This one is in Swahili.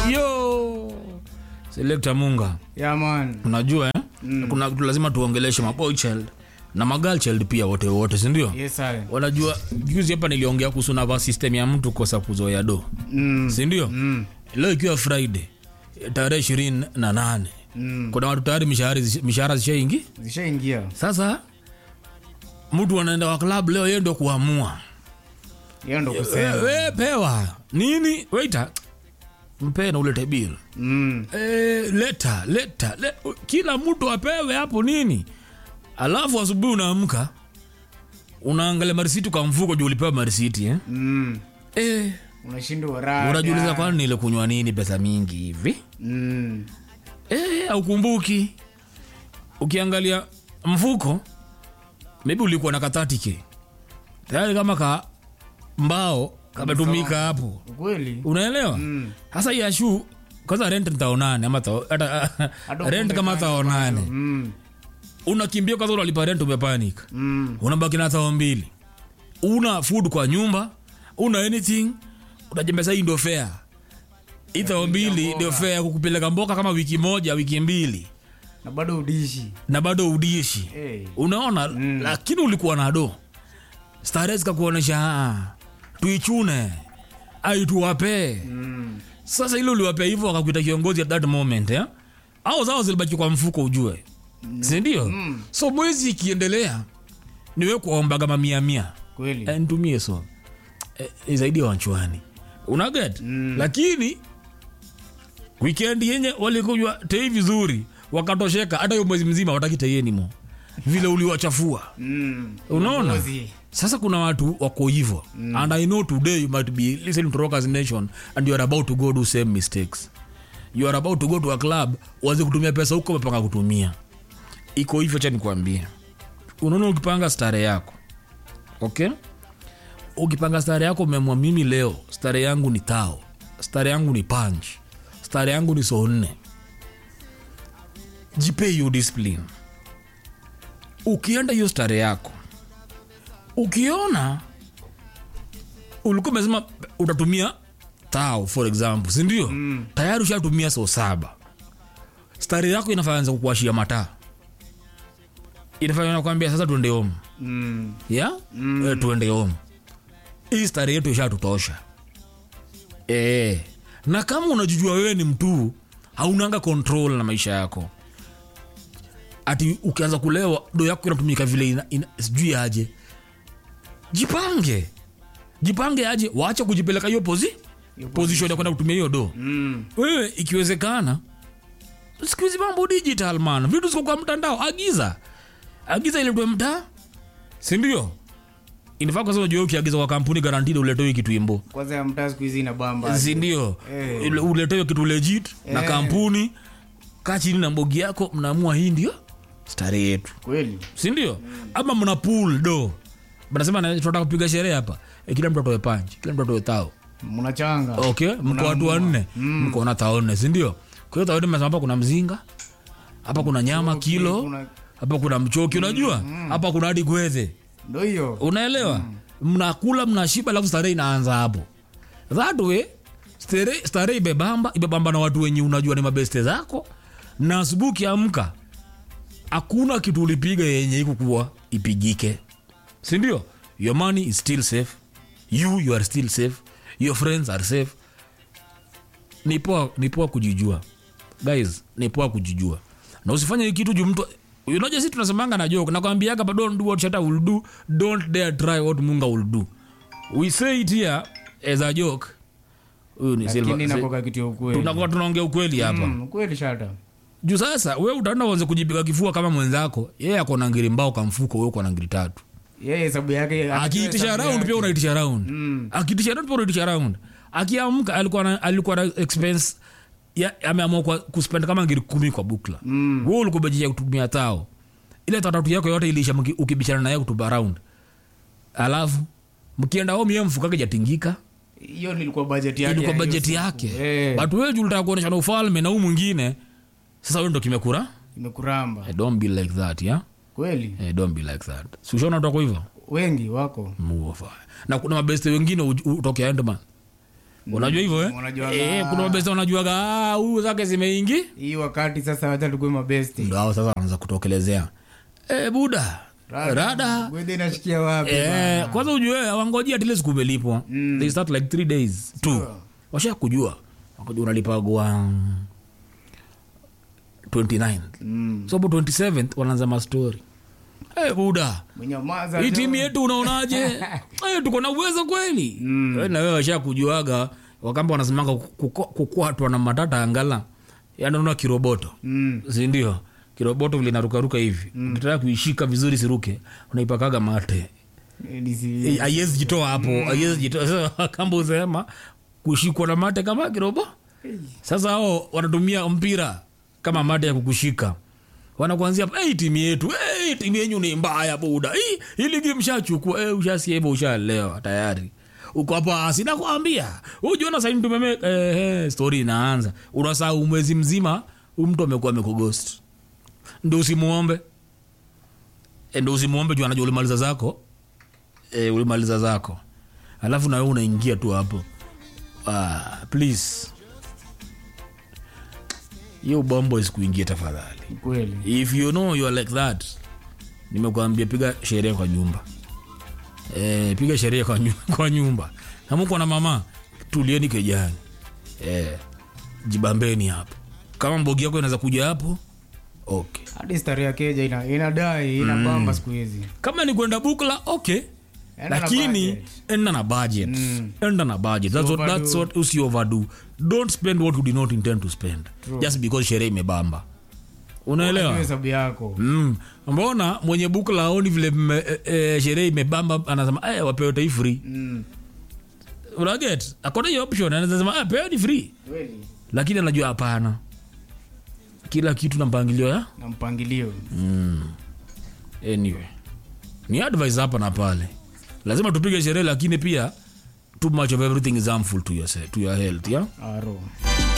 yo selekta munga Yeah, man. unajua eh? mm. kuna kitu lazima tuongeleshe maboy child na magal child pia wote wote sindio Yes, sir. wanajua juzi hapa niliongea kuhusu nava system ya mtu kosa kuzoea do Mm. sindio Mm. leo ikiwa friday tarehe ishirini na nane Mm. kuna watu tayari mishahara mishahara zishaingi Zishaingia. sasa mtu anaenda wa club leo yeye ndio kuamua Hiyo ndo we, kusema. we pewa nini waita mpee na ulete bill Mm. Eh, leta leta le, kila mtu apewe hapo nini alafu asubuhi unaamka unaangalia marisiti kwa mfuko juu ulipewa marisiti eh? Mm. eh, Unashindwa raha. unajiuliza kwani nilikunywa nini pesa mingi hivi Mm. eh, aukumbuki ukiangalia mfuko maybe ulikuwa na kathatike tayari kama ka mbao kametumika hapo Ukweli? unaelewa Mm. hasa hii ya shu kwanza rent ntao nane ama tao- hata Hata rent ukumbuke kama tao nane Mm. unakimbia kwanza unalipa rent umepanic Mm. unabaki na tao mbili una food kwa nyumba una anything unajembesa hii ndio fare hii tao mbili ndio fare ya kukupeleka mboka kama wiki moja wiki mbili Na bado udishi. na bado udishi Hey. unaona mm. lakini ulikuwa na do starehe zikakuonyesha "Ah, tuichune ai tuwapee Mm. sasa ile uliwapea hivyo wakakuita kiongozi at that moment eh? au zao zilibaki kwa mfuko ujue sindio mm. so mwezi ikiendelea niwe kuombaga mamia mia Kweli? Eh, nitumie so eh, ni zaidi ya wanchwani unaget mm. lakini wikendi yenye walikunywa tei vizuri wakatosheka hata hiyo mwezi mzima wataki teienimo vile uliwachafua Mm. unaona Uongozi. sasa kuna watu wako hivo mm. and i know today you might be listening to rockers nation and you are about to go do same mistakes you are about to go to a club waze kutumia pesa huko umepanga kutumia iko hivyo cha nikuambia unaona ukipanga stare yako okay ukipanga stare yako umemwa mimi leo stare yangu ni tao stare yangu ni punch stare yangu ni so nne jipe hiyo discipline ukienda hiyo stare yako ukiona ulikuwa umesema utatumia tao for example sindio mm. tayari ushatumia so saba stari yako inafanza kukuashia mataa inafanya nakwambia sasa tuende home Mm. ya mm. e, tuende home hii stari yetu ishatutosha e. na kama unajujua wewe ni mtu haunanga control na maisha yako ati ukianza kulewa do yako inatumika vile ina, ina, sijui aje jipange jipange aje waache kujipeleka hiyo pozi position ya kwenda kutumia hiyo do Mm. wewe ikiwezekana siku hizi mambo digital man vitu ziko kwa mtandao agiza agiza iletwe mtaa sindio inafaa kwanza unajua ukiagiza kwa kampuni garantida uletewe kitu imbo Kwanza ya mtaa siku hizi ina bamba. sindio Eh. Ule- uletewe kitu legit na Eh. kampuni kaa chini na mbogi yako mnaamua hii ndio stare yetu Kweli? sindio ama mna pool do mnasema na- tunataka kupiga sherehe hapa e, kila mtu atoe panchi kila mtu atoe tao Mnachanga. okay mko watu wanne mko na tao nne sindio kwa hiyo tao nne mnasema hapa kuna mzinga hapa kuna nyama kilo kuna- hapa kuna mchoki unajua hapa kuna hadi gwedhe Ndo hiyo. unaelewa mnakula mnashiba alafu starehe inaanza hapo that way starehe starehe ibebamba ibebamba na watu wenye unajua ni mabeste zako na asubuhi ukiamka hakuna kitu ulipiga yenye ikukuwa ipigike sindio your money is still safe you you are still safe your friends are safe ni poa ni poa kujijua guys ni poa kujijua na usifanye hii kitu juu mtu unaja si tunasemanga na joke nakwambiaga but don't do what shata will do don't dare try what munga will do we say it here as a joke huyu ni Lakini Silva- inakoka kitu ya ukweli. tunakuwa tunaongea ukweli hapa Mm, Kweli shata. juu sasa we utaenda uanze kujipiga kifua kama mwenzako yeye ako na ngiri mbao kwa mfuko we uko na ngiri tatu Yeye hesabu yake akiitisha hesabu round yake. pia unaitisha round Mm. akiitisha round pia unaitisha round akiamka alikuwa na, alikuwa na expense ya ameamua kwa kuspend kama ngiri kumi kwa bukla Mm. wewe ulikuwa umejia kutumia tao ile tatatu yako yote iliisha mki- ukibishana naye kutuba round alafu mkienda home yeye mfuko wake jatingika Hiyo nilikuwa budget yake. ilikuwa ya hiyo bajeti siku. yake Eh, but wewe juu ulitaka kuonyesha na ufalme na huu mwingine sasa wewe ndo kimekura imekuramba. Eh, don't be like that yeah Kweli? Eh, don't be like that si ushaona utako hivyo Wengi wako. muofa na kuna mabeste wengine uj- utoke endman unajua hivyo eh? Unajuaga- eh, kuna mabeste wanajuaga "Ah, huyu zake zimeingi hii wakati sasa wacha tukue mabesti ndo hao sasa wanaanza kutokelezea eh, buda rada gwede inashikia wapi Eh, kwanza ujue awangoji atile siku umelipwa Mm. they start like three days tu Sure. washa kujua wakujua unalipagwa 29 Mm. so hapo 27th wanaanza mastori hey, buda Mwenyamaza hii tu. timu yetu unaonaje hey, tuko na uwezo kweli Mm. Eh, na wewe washa kujuaga wakamba wanasemanga kuko- kukwatwa na matata angala yananuna kiroboto Mm. sindio kiroboto vile narukaruka hivi ukitaka kuishika vizuri siruke unaipakaga mate Nisi- Eh, haiwezi jitoa hapo haiwezi jitoa Sasa kamba usema kushikwa na mate kama kirobo sasa hao wanatumia mpira kama mate ya kukushika wanakuanzia hey, timu yetu hey, timu yenyu ni mbaya buda hii hii ligi mshachukua hey, ushasia hivyo ushalewa tayari uko hapa sina kuambia ujiona saini tumeme eh, eh, story inaanza unasahau mwezi mzima huyu mtu amekuwa amekugost ndo usimuombe Eh, ndo usimuombe juu anajua ulimaliza zako e, ulimaliza zako alafu nawe unaingia tu hapo ah, please hiyo bombo isikuingie tafadhali kweli if you know you are like that nimekuambia piga sherehe kwa nyumba e, piga sherehe kwa, nyu- kwa nyumba namuko na mama tulieni kejani e, jibambeni hapo kama mbogi yako inaweza kuja hapo okay hadi stari ya keja ina, inadai inabamba siku hizi kama ni kwenda bukla okay Enda na lakini budget. enda na budget Mm. enda na budget that's what, overdo. that's what usi overdo don't spend what you did not intend to spend True. just because sherehe imebamba unaelewa Unajua hesabu yako mm. mbona mwenye bukla aoni vile mme- eh, eh, sherehe imebamba anasema eh, wapewe tai free Mm. unaget akona hiyo option anaweza sema eh, pewe ni free kweli lakini anajua hapana kila kitu na mpangilio ya na mpangilio anyway ni advice hapa na pale lazima tupige sherehe lakini pia too much of everything is harmful to your, to your health yeah? aro